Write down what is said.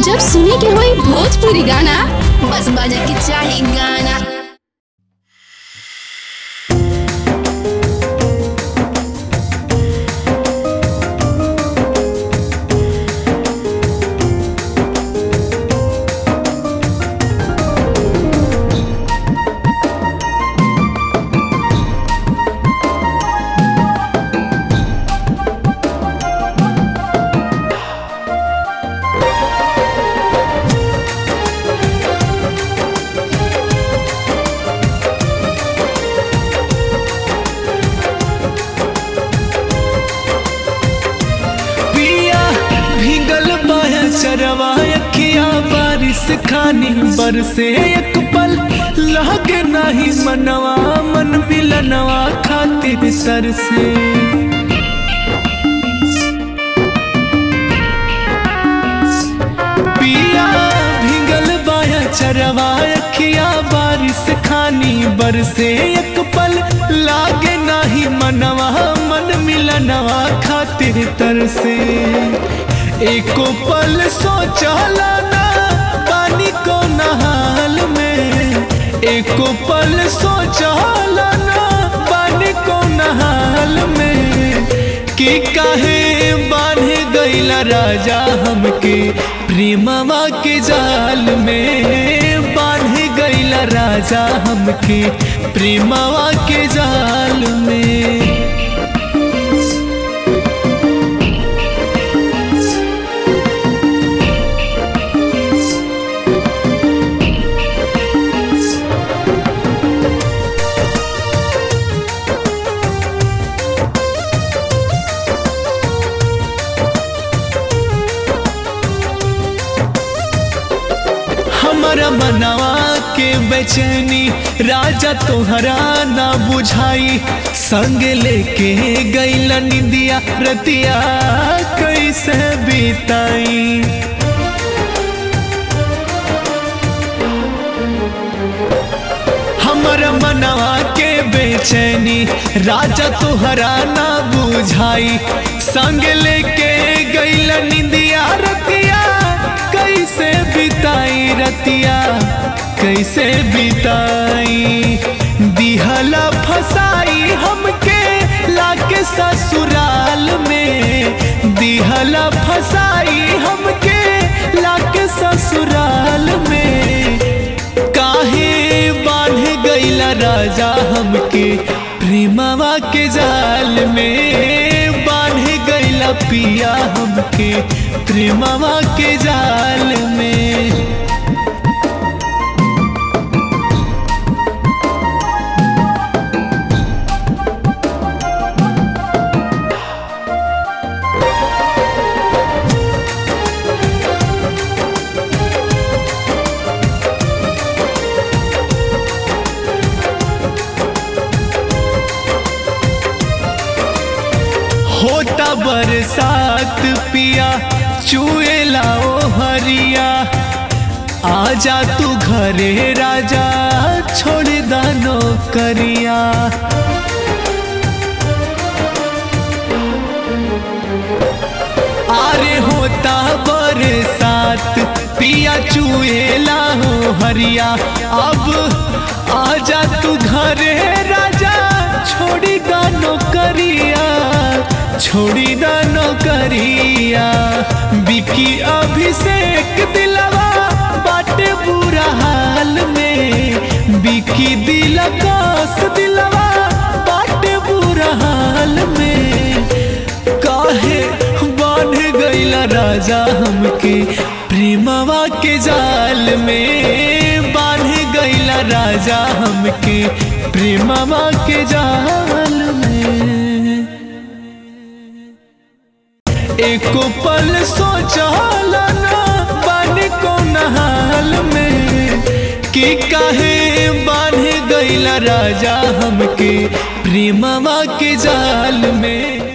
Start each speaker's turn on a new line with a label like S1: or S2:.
S1: जब सुने के होई भोजपुरी गाना बस बजे के चाही गाना
S2: पिया भीगल बाया चरवा अखिया बारिश खानी बरसे एक पल लगे नाही मनवा मन मिलनवा खातिर तरसे पिया भीगल बाया चरवा अखिया बारिश खानी बरसे एक पल लागे नाही मनवा मन मिलनवा खातिर तरसे एको पल सोचला ना पानी को नहाल में एको पल सोचला ना पानी को नहाल में कि काहे बांधे गईला राजा हमके प्रेमवा के जाल में बांधे गईला राजा हमके प्रेमवा के जाल में हमारा मनवा के बेचैनी राजा तोहरा ना बुझाई संग लेके गईला निंदिया रतिया कैसे बीताई हमारा मनवा के बेचैनी राजा तोहरा ना बुझाई संग लेके गईला निंदिया रतिया कैसे बिताई रतिया कैसे बिताई दिहला फसाई हमके लाके ससुराल में दिहला फसाई हमके लाके ससुराल में काहे बांध गईला राजा हमके प्रेमवा के जाल में बांध गईला पिया हमके प्रेमवा के जाल में होता बरसात पिया चुएला ओ हरिया आजा तू घरे राजा छोड़ दानो करिया आरे होता बरसात पिया चुएला हो हरिया अब आजा तू घरे राजा छोड़ी दानो करिया छोड़ी दानो करिया बिकी अभिषेक दिलवा बाटे बुरा हाल में बिकी दिल कास दिलवा बाटे बुरा हाल में काहे बांध गईला राजा हमके प्रेमवा के जाल में बांध गईला राजा हमके प्रेमवा के जाल में एको पल सोचला ना बानी को नहाल में कि काहे बांध गईला राजा हमके प्रेमवा के जाल में